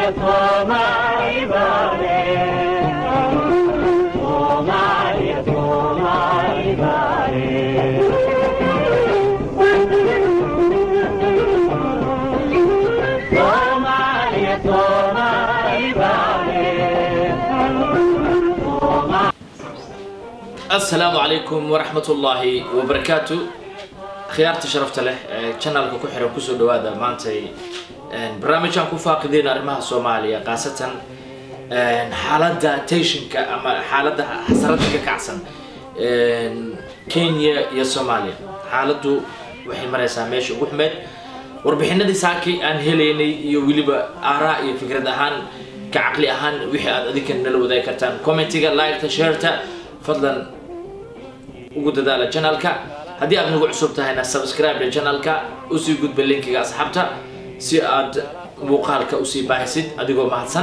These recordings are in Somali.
Somali bale. Somalia, Somali bale. Somalia, Somali bale. asalaamu calaykum waraxmat ullaahi wabarakaatu khiyaarta sharafta leh ee janalka ku xiran kusoo dhawaada maantay barnaamijaan ku faaqideen arrimaha soomaaliya khaasatan xaaladda tensionka ama xaaladda xasarada ka kacsan kenya iyo soomaaliya xaaladdu waxay maraysaa meesha ugu xumeed warbixinadii saaki aan helaynay iyo weliba aaraa iyo fikrad ahaan ka caqli ahaan wixii aad adinka nala wadaagi kartaan commentiga liketa shareta fadlan ugu dadaala janalka haddii aad nagu cusub tahayna subscribe janalka usii gudba linkiga asxaabta si aad muuqaalka usii baahisid adigoo mahadsan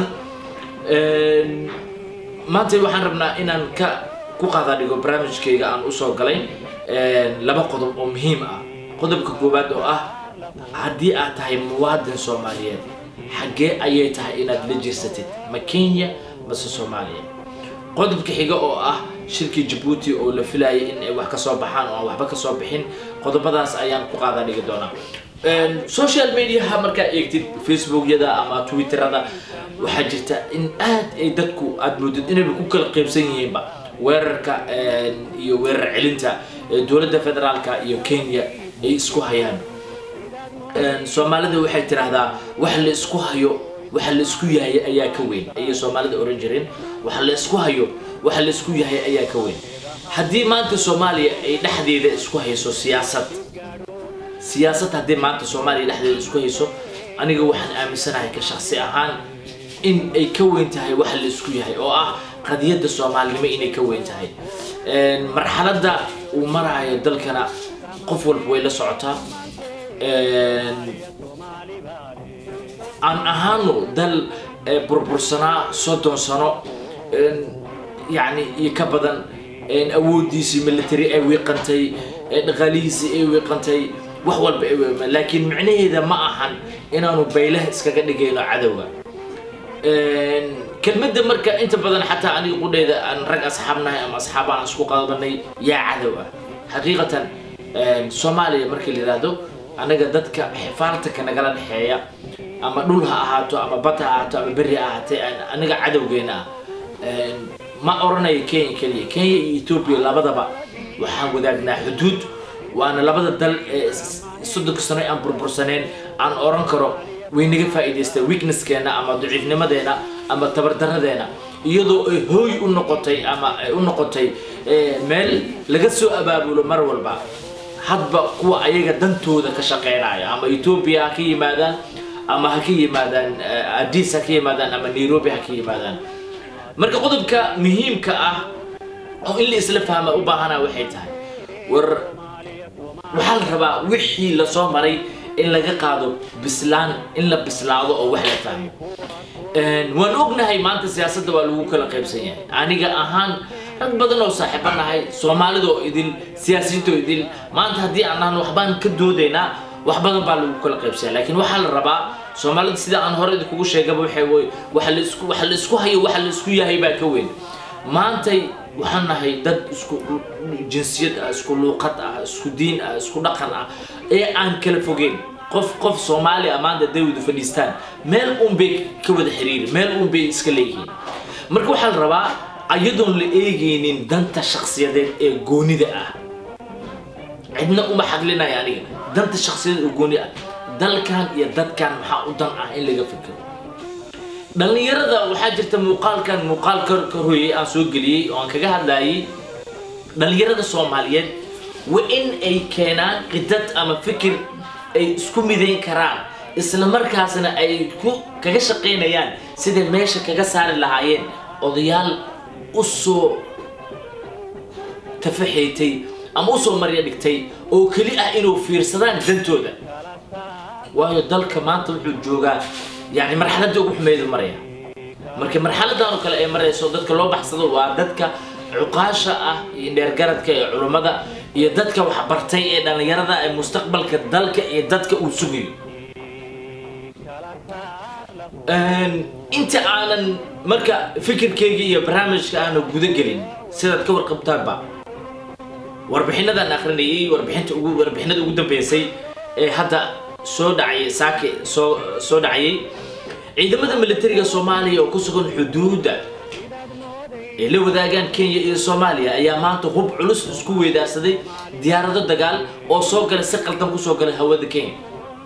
maanta waxaan rabnaa inaan ka ku qaada dhigo barnaamijkayga aan usoo galay laba qodob oo muhiim ah qodobka koowaad oo ah haddii aad tahay muwaadin soomaaliyeed xaggee ayay tahay inaad la jirsatid ma kenya mase soomaaliya qodobka xiga oo ah shirkii jabuuti oo la filayay in ay wax kasoo baxaan oo aan waxba kasoo bixin qodobadaas ayaan ku qaada dhigi doonaa social mediaha markaa eegtid facebookyada ama twitterada waxaa jirta in aad ay dadku aad moodid inayba ku kala qeybsan yihiinba weerarka iyo weerar celinta dowladda federaalka iyo kenya ay isku hayaan soomaalida waxay tiraahdaa wax la isku hayo waxa la isku yahay ayaa ka weyn ayay soomaalida oran jireen waxa la isku hayo waxa la isku yahay ayaa ka weyn haddii maanta soomaaliya ay dhexdeeda isku hayso siyaasad siyaasad haddii maanta soomaaliya dhexdeeda isku hayso aniga waxaan aaminsanahay ka shaksi ahaan in ay ka weyn tahay waxa la isku yahay oo ah qadiyadda soomaalinimo inay ka weyn tahay marxaladda uu maraayo dalkana qof walba way la socotaa aan ahaano dal burbursanaa soddon sano yani iyo ka badan awoodiisii military ay wiiqantay dhaqaalihiisii ay wiiqantay wax walba ay wiiqmaan laakiin micnaheeda ma ahan inaanu baylaha iskaga dhigayno cadowga kelmadda marka inta badan xataa aniga qudheeda aan rag asxaabnahay ama asxaab aan isku qabanay yaa cadow ah xaqiiqatan soomaaliya markii la yihahdo anaga dadka xifaaltanka nagala dhexeeya ama dhul ha ahaato ama bad ha ahaato ama beri ha ahaatee aniga cadowgeena ah ma oranayo kenya keliya kenya iyo ethoobia labadaba waxaan wadaagnaa xuduud waana labada dal ee soddonka sano aan burbursaneen aan oran karo way naga faa'iidaysteen weaknesskeena ama daciifnimadeena ama tabardaradeena iyadoo ay hooy u noqotay ama ay u noqotay meel laga soo abaabulo mar walba hadba kuwa ayaga dantooda ka shaqeynaya ama ethoobia ha ka yimaadaan ama ha ka yimaadaan addis ha ka yimaadaan ama nairobi ha ka yimaadaan marka qodobka muhiimka ah oo in la isla fahma u baahana waxay tahay war waxaa la rabaa wixii lasoo maray in laga qaado bislaan in la bislaado oo wax la fahmo waan ognahay maanta siyaasadda waa lagu kala qaybsan yahay aniga ahaan rag badan oo saaxiibo nahay soomaalida oo idil siyaasiyiinta oo idil maanta haddii aan nahno waxbaan ka doodaynaa wax badan baa lagu kala qaybsanya laakiin waxaa la rabaa soomaalida sida aan hore idinkugu sheegaba waxay wey waxa la isku waxa la isku hayo waxa la isku yahay baa ka weyn maantay waxaan nahay dad isku jinsiyad ah isku luuqad ah isku diin ah isku dhaqan ah ee aan kala fogeyn qof qof soomaali ah maanta hadday wada fadhiistaan meel un bay ka wada xiriiri meel un bay iska leeyihiin marka waxaa la rabaa ayadoon la eegaynin danta shakhsiyadeed ee goonida ah cidna uma xaglinaya aniga danta shakhsiyadeed ee gooni ah dalkan iyo dadkan maxaa u dan ah in laga fikiro dhallinyarada waxaa jirta muuqaalkan muuqaal ka ka hoyay aan soo geliyey oo aan kaga hadlayay dhallinyarada soomaaliyeed waa in ay keenaan qidad ama fikir ay isku midayn karaan isla markaasna ay ku kaga shaqaynayaan siday meesha kaga saari lahaayeen odayaal u soo tafaxaytay ama usoo marya dhigtay oo keli ah inuu fiirsadaan dantooda waayo dalka maanta wuxuu joogaa yani marxaladda ugu xumeedu maraya marka marxaladan oo kale ay marayso dadka loo baxsado waa dadka cuqaasha ah iyo dheergaradka ee culummada iyo dadka waxbartay ee dhallinyarada ee mustaqbalka dalka iyo dadka uu sugayo inta aanan marka fikirkayga iyo barnaamijka aana guda gelin sidaad ka warqabtaanba warbixinadan akrinayay warbixinta ugu warbixinada ugu dambeysay ee hadda soo dhacay saake soo soo dhacayay ciidamada militariga soomaaliya oo ku sugan xuduudda ay la wadaagaan kenya iyo soomaaliya ayaa maanta hub culus isku weedaarsaday diyaarado dagaal oo soo galay si qaldan kusoo galay hawada kenya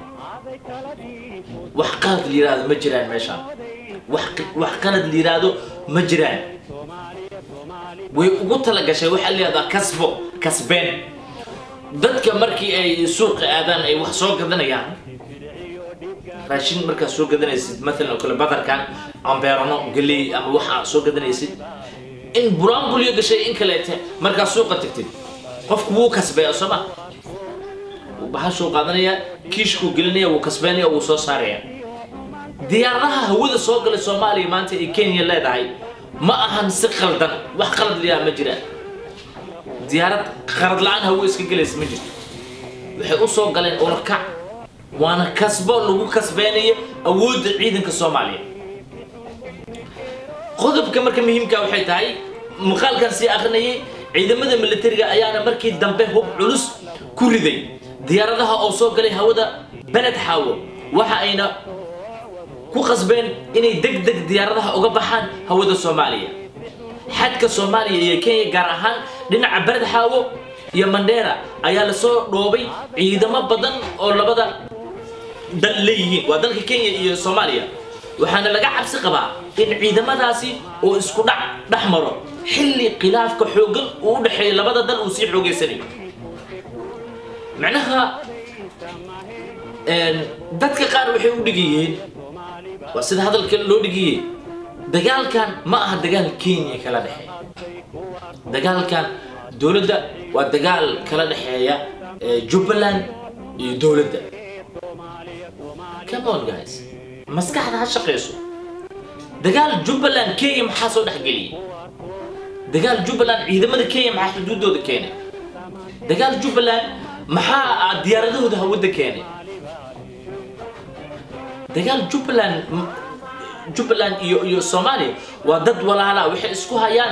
wax qalad la yiraahdo ma jiraan meeshaan wax wax qalad la yiraahdo ma jiraan way ugu talagashay waxaa leedaha kasbo kasbeen dadka markii ay suuqa aadaan ay wax soo gadanayaan raashin markaad soo gadanaysid maalan oo kale badarkan ambeerano galey ama waxa soo gadanaysid in buraanbulyo gashay in kaleete markaad suuqa tagtid qofku wuu kasbeeya soo ma bahashuu qaadanaya kiishkuu gelinaya wuu kasbeynaya wuu soo saaraya diyaaradaha hawada soo galay soomaaliya maanta ay kenya leedahay ma ahan si qaldan wax qalad liyaa ma jiraan diyaarad qalad la-aan hawo iska gelaysa ma jirto waxay u soo galeen orakac waana kasbo lagu kasbeynayo awoodda ciidanka soomaaliya qodobka marka muhiimka waxay tahay muuqaalkan sii akrinayay ciidamada militariga ayaana markii dambe hub culus ku riday diyaaradaha oo soo galay hawada beled xaawo waxa ayna ku qasbeen inay deg deg diyaaradaha uga baxaan hawada soomaaliya xadka soomaaliya iyo kenya gaar ahaan dhinaca beled xaawo iyo mandheera ayaa lasoo dhoobay ciidamo badan oo labada dal leeyihiin waa dalka kenya iyo soomaaliya waxaana laga cabsi qabaa in ciidamadaasi oo isku dhac dhex maro xilli khilaafka xooggan uu u dhexeeyo labada dal uu sii xoogeysanayo macnaha dadka qaar waxay u dhigayeen waa sida hadalka loo dhigayey dagaalkan ma aha dagaal kenya kala dhexeeya dagaalkan dowladda waa dagaal kala dhexeeya jubbaland iyo dowladda come on guys maskaxda ha shaqeyso dagaal jubbaland kenya maxaa soo dhexgeliyay dagaal jubbaland ciidamada kenya maxaa xuduudooda keenay dagaal jubbaland maxaa diyaaradahooda hawada keenay dagaal jubbaland jubbaland iyo iyo soomaaliya waa dad walaala waxay isku hayaan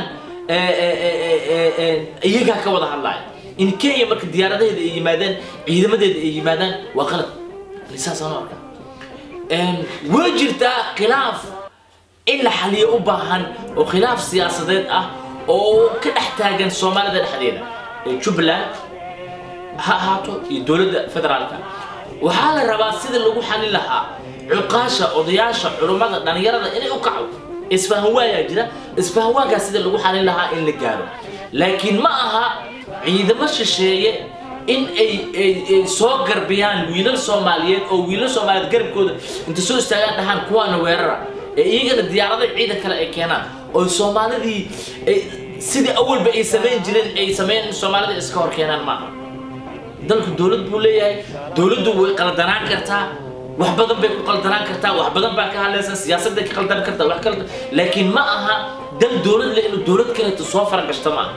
iyagaa ka wada hadlaya in kenya marka diyaaradaheeda ay yimaadaan ciidamadeeda ay yimaadaan waa qalad saasaan u arkaa way jirtaa khilaaf in la xaliyo u baahan oo khilaaf siyaasadeed ah oo ka dhex taagan soomaalida dhexdeeda ee jubbaland ha ahaato iyo dowladda federaalka waxaa la rabaa sida lagu xalin lahaa cuqaasha odayaasha culummada dhalinyarada inay u kaco isfahan waayaa jira isfahan waagaa sida lagu xalin lahaa in la gaaro laakiin ma aha ciidamo shisheeye in ay ay soo garbiyaan wiilal soomaaliyeed oo wiilal soomaaliyeed garabkooda inta soo istaagaan dhahaan kuwaana weerara ee iyagana diyaarada ciidan kale ay keenaan oo soomaalidii sidii awalba ay samayn jireen ay sameyn soomaalida iska hor keenaan maaha dalku dowlad buu leeyahay dowladdu way qaldanaan kartaa wax badan bay ku qaldanaan kartaa wax badan baa ka hadlaysan siyaasadday ka qaldan kartaa wax kale laakiin ma aha dal dowlad leh inuu dowlad kaleeto soo faragashto maaha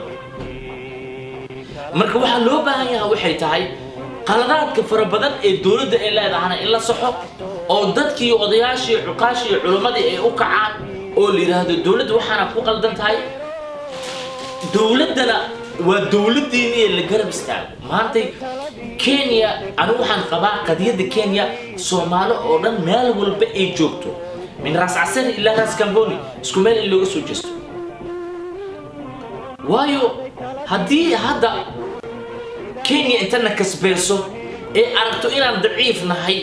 marka waxaa loo baahan yahay waxay tahay qaladaadka fara badan ee dowladda ay leedahana in la saxo oo dadkii odayaashii cuqaashii culimmadii ay u kacaan oo la yidhaahdo dowladda waxaana ku qaldan tahay dowladdana waa dowladdiiniya la garab istaago maantay kenya anigu waxaan qabaa qadiyadda kenya soomaali oo dhan meel walba ay joogto min raas casari ilaa raas kamboni isku meel in looga soo jeesto waayo haddii hadda kenya intana kasbeyso ee aragto inaan daciif nahay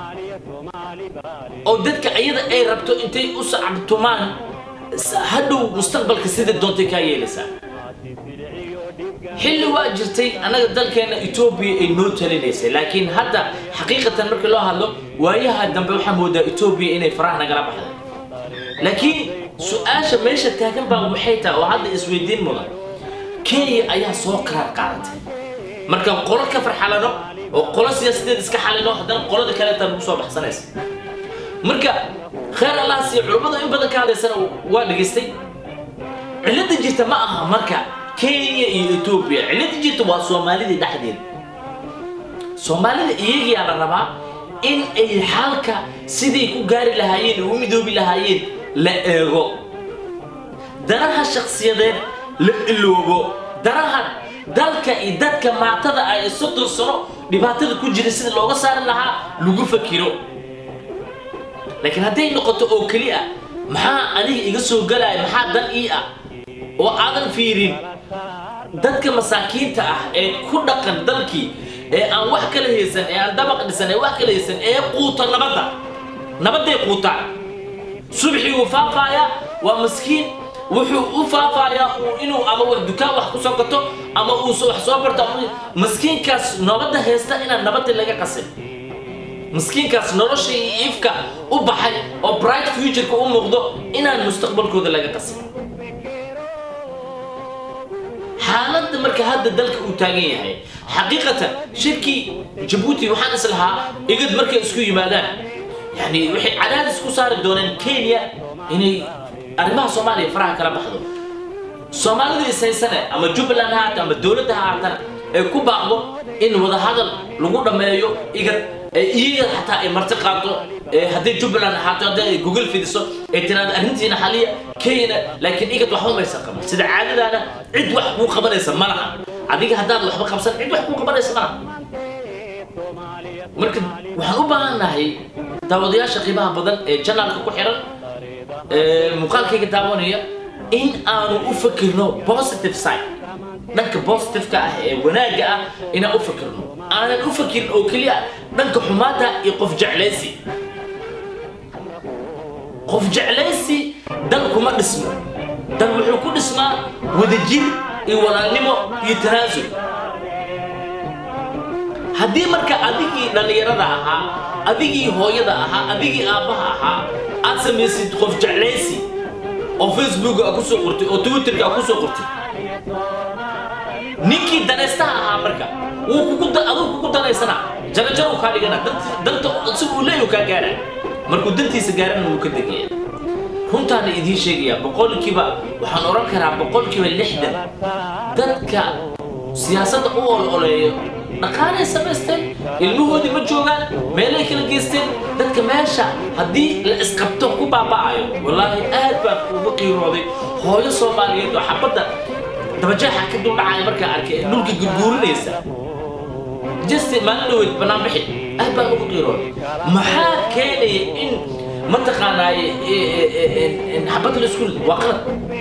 oo dadka iyada ay rabto intay u sacabtumaan hadhow mustaqbalka sida doontay kaa yeelaysaa xilli waa jirtay annaga dalkeena etoobiya ay noo talinaysay laakiin hadda xaqiiqatan markii loo hadlo waayaha dambe waxaa moodaa etoobiya inay faraha nagala baxday laakiin su-aasha meesha taagan baa waxay tahay oo hadda isweydiin mudan kenya ayaa soo qaraar qaadatay markaan qolo ka farxalano oo qolo siyaasadeed iska xalino haddana qolada kaleeta nagu soo baxsanaysa marka khayr allah siiyo culummadu in badan ka hadlaysana waa dhegaystay cilada jirta ma aha marka kenya iyo etoobiya cilada jirta waa soomaalida dhexdeeda soomaalida iyagiyaa la rabaa in ay xalka siday ku gaari lahaayeen oo u midoobi lahaayeen la eego danaha shakhsiyadeed la iloobo danaha dalka iyo dadka maatada ah ee soddon sano dhibaatada ku jira sida looga saari lahaa lagu fakiro laakiin hadday noqoto oo keli ah maxaa aniga iga soo galaya maxaa dan ii ah oo aadan fiirin dadka masaakiinta ah ee ku dhaqan dalkii ee aan wax kala haysan ee aan dabaq dhisan ee wax kala haysan ee quuta nabadda nabadday quutaan subxii uu faafaaya waa maskiin wuxuu u faafayaa uu inuu ama wax dukaan wax ku soo gato ama uu so- wax soo barto ama maskiinkaas nabadda haysta inaan nabadda laga qasin miskiinkaas nolosha iyo iifka u baxay oo bright futureka u muuqdo inaan mustaqbalkooda laga qasin xaaladda marka hadda dalka uu taagan yahay xaqiiqatan shirkii jabuuti waxaan is lahaa igad markay isku yimaadaan yani waxay cadaadis ku saari dooneen kenya inay arrimaha soomaaliya faraha kala baxdo soomaalida ishaysane ama jubbaland ha haata ama dowladda ha haatana ay ku baaqdo in wadahadal lagu dhammeeyo igad ee iyaga xataa ay marti qaato ee hadday jubbaland ahaato hadday ay gogol fidiso ay tiraado arrintiina xaliya kenyana laakiin igad waxba maysan qaban sida caadadaana cid wax kuu qabanaysa ma laha adiga haddaad waxba qabsan cid wax kuu qabanaysa ma laha marka waxaan u baahannahay daawadayaasha qiimaha badan ee janaalka ku xiran ee muuqaalkayga daawanaya in aanu u fakirno positive side dhanka positiveka ah ee wanaagga ah inaan u fakirno aanan u fakirin oo keliya dhanka xumaanta iyo qof jeclaysi qof jeclaysi dal kuma dhismo dal wuxuu ku dhismaa wadajir iyo walaalnimo iyo tanaasul haddii marka adigii dhallinyarada ahaa adigii hooyada ahaa adigii aabbaha ahaa aad samaysid qof jeclaysi oo facebook a kusoo qortay oo twitterka a kusoo qortay ninkii danaystaha ahaa marka wuu kugu da- adigu kugu danaysanaa jarajar uu kaa dhigana dant- danta si uu leeyu kaa gaara markuu dantiisa gaarana wuu ka degaya runtaana idiin sheegaya boqolkiiba waxaan oran karaa boqolkiiba lixdan dadka siyaasadda u ololeeyo dhaqaalay samaysteen ilmahoodii ma joogaan meelay kala geysteen dadka meesha haddii la isqabto ku baaba'ayo wallaahi aad baan ugu qiirooday hooyo soomaaliyeed oo xabadda dabajeexa ka duldhacaya markaa arkay ee dhulka gurguurinaysa jasti maalin dhaweyd bannaan bixi aad baan ugu qiirooday maxaa keenaya in mataqaanaaye xabadda la isku rido waa qalad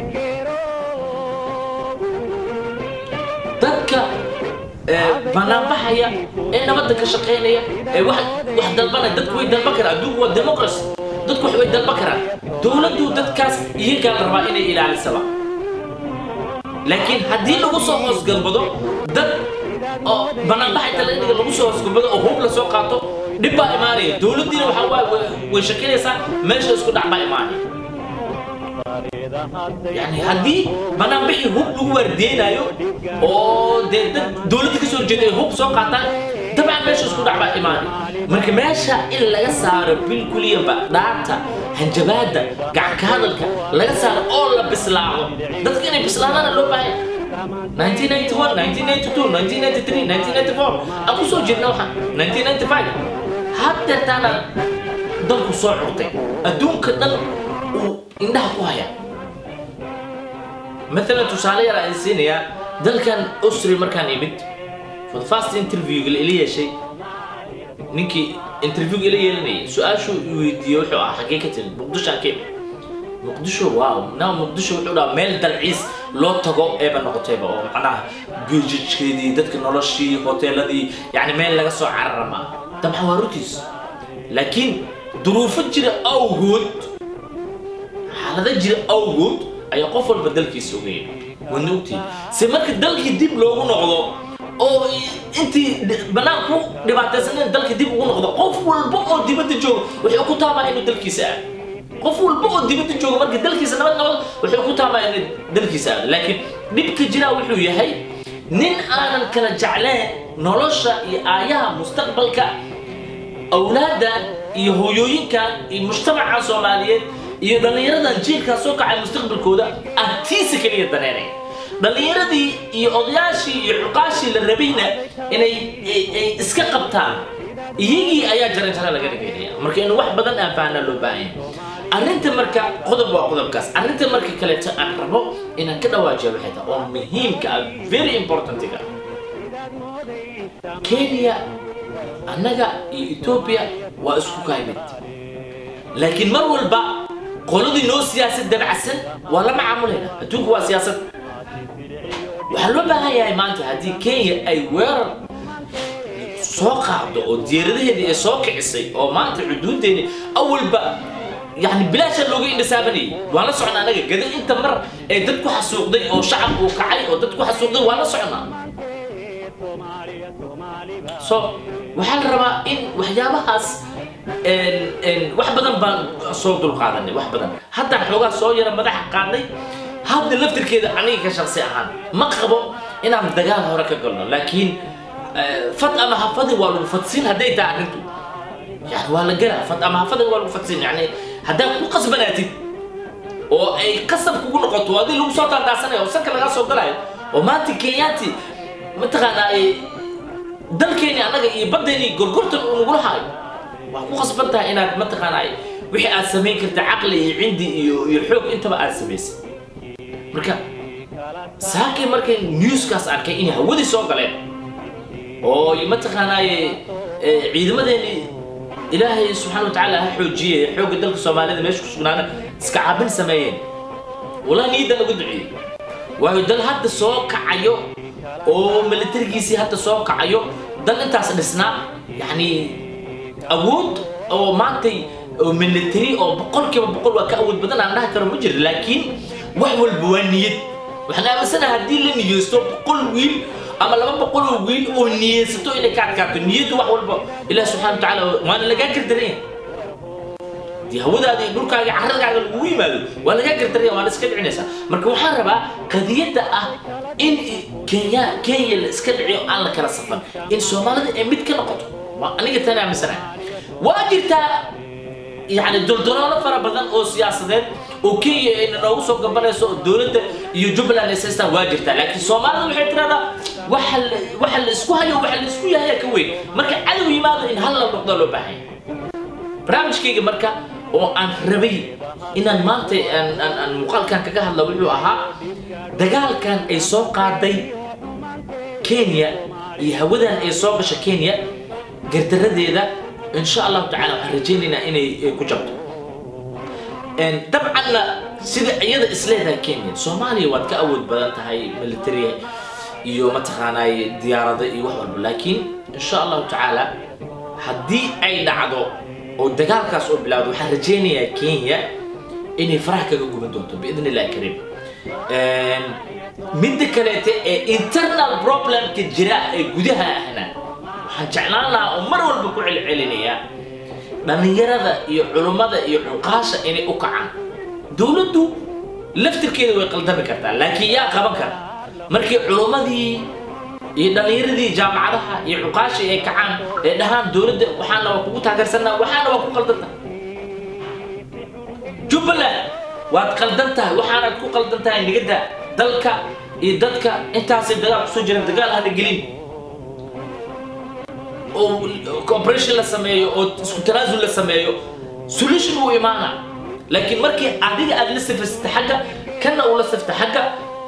dadka banaanbaxaya ee nabadda ka shaqaynaya ee wax wax dalbanaya dadku way dalban karaan adduunku waa democracy dadku wax way dalban karaan dowladdu dadkaas iyagaa la rabaa inay ilaalisaba laakiin haddii lagu soo hoosgalbado dad oo banaanbaxa inta laga dhiga lagu soo hoosgalbado oo hub la soo qaato dhib baa imaanaya dowladdiina waxaa waaye way- way shakinaysaa meesha isku dhac baa imaanaya يعني هدي بنا بحي هوب لو وردينايو او دي دد دولتي كسو جيدي هوب سو قاتان طبعا ماشي اسكو دعبا ايماني marka meesha in laga saaro bil kuliya ba dhaarta hanjabaada gacanka hadalka laga saaro oo la bislaado dadka inay bislaadaan loo baahay 1991 1992 1993 1994 aan kusoo jirna waxaan 1995 hadda taana dalku soo curtay adduunka dhan uu indhaha ku haya مثلا tusaale yar aan siinayaa dalkan austria markaan imid for the first interview ila yeeshay ninkii interview ila yeelanayay su-aashu weydiiyey wuxuu ahaa xaggee ka timid muqdisho aan ka imid muqdisho waaw na muqdisho wuxuu dhahaa meel dalciis loo tago eeba noqotayba oo macnaha biijijkeedii dadka noloshii hoteeladii yani meel laga soo cararama dabcan waa runtiis laakiin duruufo jira awgood xaalada jira awgood ayaa qof walba dalkiisa ogaya wadna ogtihin se marka dalkii dib loogu noqdo oo intii banaan ku dhibaataysaneen dalka dib ugu noqdo qof walba oo dibadda jooga wuxuu ku taabaa inuu dalkiisa aado qof walba oo dibadda jooga marka dalkiisa nabad nabad wuxuu ku taabaa inuu dalkiisa aado laakiin dhibka jiraa wuxuu yahay nin aanan kala jecleen nolosha iyo aayaha mustaqbalka awlaadan iyo hooyooyinkan iyo mujtamaca soomaaliyeed iyo dhallinyaradan jiilkaa soo kacay mustaqbalkooda agtiisa keliya daneynaya dhallinyaradii iyo odayaashii iyo cuqaashii la rabayna inay ay- ay iska qabtaan iyagii ayaa jaranjaro laga dhigaynaya marka in wax badan aan fahnaa loo baahan yahay arrinta marka qodob waa qodobkaas arrinta marka kaleeto aan rabo inaan ka dhawaajiyo waxay tahay oo muhiimka ah very importantiga kenya annaga iyo ethiopia waa isku kaymid laakiin mar walba qoladii noo siyaasad dabacsan waa la macaamulaynaa adduunku waa siyaasad waxaa loo baahan yahay maanta haddii kenya ay weerar soo qaado oo diyaaradaheedii ay soo kicisay oo maanta xuduudeeni awalba yani bilaasha looga indhasaabanayay waan la socnaa anaga gada inta mar ee dad ku xasuuqday oo shacab uu kacay oo dad ku xasuuqday waan la socnaa so waxaa la rabaa in waxyaabahaas wax badan baan soo dulqaadanay wax badan haddaan xoogaa soo yara madaxa qaadnay hadda laftirkeeda aniga ka shaqsi ahaan ma qabo inaan dagaal hore ka galno laakiin fad ama hafadin waa lagu fadsin hadday tahay arrintu yani waa la galaa fad ama hafadin waa lagu fadsin yani haddaad ku qasbanaatid oo ay qasab kugu noqoto adii lagu soo taandaasanayo oo sanka lagaa soo galayo oo maanta kenyaati mataqaanaa ay dalkeeni annaga iyo baddeeni gorgortan uu nagula haayo waa ku qasban tahay inaad mataqaanaa wixii aad samayn karta caqli iyo cindi iyo iyo xoog intaba aad samaysay marka saakii markay newskaas arkay inay hawadii soo galeen oo mataqaanaaye ciidamadeeni ilaahay subxaana watacaala ha xoojiyey xoogga dalka soomaalida meesha ku sugnaana iska caabin sameeyeen wallahi niyadda lagu duceeyey waayo dal hadda soo kacayo oo militarigiisii hadda soo kacayo dal intaas dhisnaa yacni awood oo maantay oo military oo boqolkiiba boqol waa ka awood badan aan dhahi karo ma jiro laakiin wax walba waa niyad waxaan aaminsanaha haddii la niyeysto boqol wiil ama laba boqol oo wiil oo niyeysato inay ka adkaato niyaddu wax walba ilaah subxana watacaala waana lagaa gardaranya dii hawadaada iyo dhulkaaga carradkaaga lagugu yimaado waa lagaa gardaranya waa la iska dhicinaysaa marka waxaan rabaa qadiyadda ah in kenya kenya la iska dhiciyo aan la kala safan in soomaalida ay mid ka noqoto waa aniga tan aaminsanahay waa jirtaa يعني دولدولة فرا بدن أو سياسات وكي إن نو سو قبل سو دولة يجبل على أساس واجرتا لكن سومالي وحيت هذا وحل وحل اسكوها يو وحل اسكوها هي كوي مركا عدو يماذا إن هلا نقدر له بحين برامج كي مركا وأن ربي إن المانتي أن أن أن مقال كان كجاه الله وحلو أها دجال كان إيسوق قاعدي كينيا يهودن إيسوق بش كينيا قدرت ذا إن شاء الله تعالى حرجينا إني كجبت إن طبعا سيد عيادة إسلامها كينيا سوماليا واد كأول بدأت هاي ملترية iyo mataqaanay diyaarada iyo wax walba laakiin insha allahu tacaala haddii ay dhacdo oo dagaalkaas oo bilaawdo waxaan rajaynayaa kenya inay faraha kaga guban doonto biidn illahi kariim midda kaleete ee internal problemka jira ee gudaha ahna waxaan jeclaan lahaa oo mar walba ku celcelinayaa dhallinyarada iyo culummada iyo cuqaasha inay u kacaan dowladdu laftirkeeda way qaldami kartaa laakiin yaa qaban kara markii culummadii iyo dhallinyaradii jaamacadaha iyo cuqaashii ay kacaan ee dhahaan dowladda waxaana waa kugu taageersanaa waxaana waa ku qaldantahay jubbaland waad qaldan tahay waxaanaad ku qaldan tahay nigada dalka iyo dadka intaasay dagaal kusoo jiraan dagaal hana gelin oo cooperation la sameeyo oo isku tanaasul la sameeyo solution wuu imaana laakiin markii adiga aad la safasta xagga kana uu la safta xagga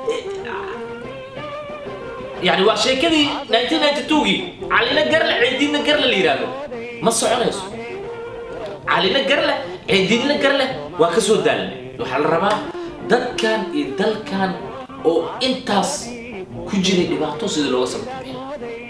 يعني waa sheekadii 1992gii calina garle ceediidna garle la yidhaahdo ma soconayso calina garle ceediidna garle waa ka soo daalanay waxaa la rabaa dadkan iyo dalkan oo intaas ku jiray dhibaato sidii looga sababtay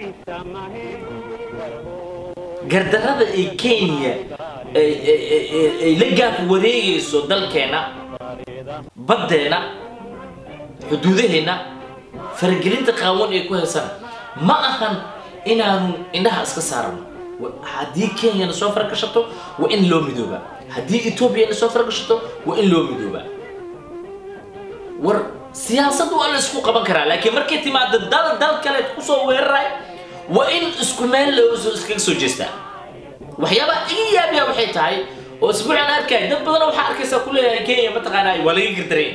gardarrada ay kenya ay la gaaf wareegayso dalkeena baddeena xuduudaheenna faragelinta qaawan ay ku haysaan ma ahan inaanu indhaha iska saarano haddii kenyana soo faragashato waa in loo midoobaa haddii etoobiyana soo faragashato waa in loo midoobaa war siyaasad waa la isku qaban karaa laakiin markay timaado dal dal kale kusoo weeraray waa in isku meel loo iskaga soo jeestaa waxyaabaha iga yaabiya waxay tahay oo isbuucan arkaya dad badan waxaa arkaysaa ku leeyahay kenya mataqaanaa waa laga gardaraya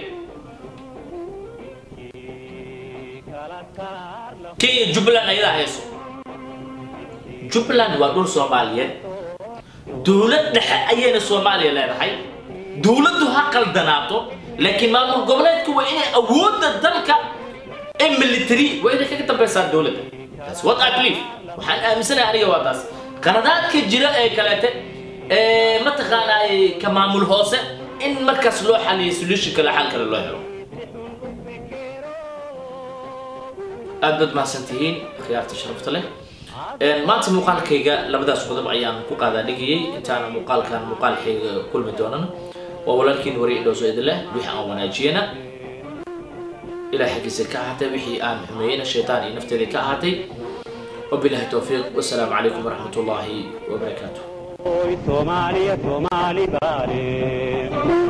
kenya jubbaland ayadaa hayso jubbaland waa dhul soomaaliyeed dowlad dhexe ayayna soomaaliya leedahay dowladdu ha qaldanaato laakiin maamul goboleedku waa inay awoodda dalka ee military waa inay kaga dambaysaa dowladda That's what I believe waxaan aaminsanahay aniga waa taas qaladaadka jira ee kaleete ee mataqaanaa ka maamul hoose in markaas loo xaliyo solution kale xal kale loo helo aad baad mahadsantihiin khiyaarta sharafta leh maanta muuqaalkayga labadaas qodob ayaan ku qaadaa dhigayay intaana muuqaalkan muuqaalkayga kulmi doonan waa walaalkiin wari idhowso idin leh wixii aan wanaajiyana ilaah xaggiisa ka ahaatay wixii aan xumeeyeyna shaytaan iyo nafteedii ka ahaatay wabilahi towfiiq wasalaamu calaykum waraxmat ullaahi wabarakaatuh Hoy Somalia, Somali, Bari.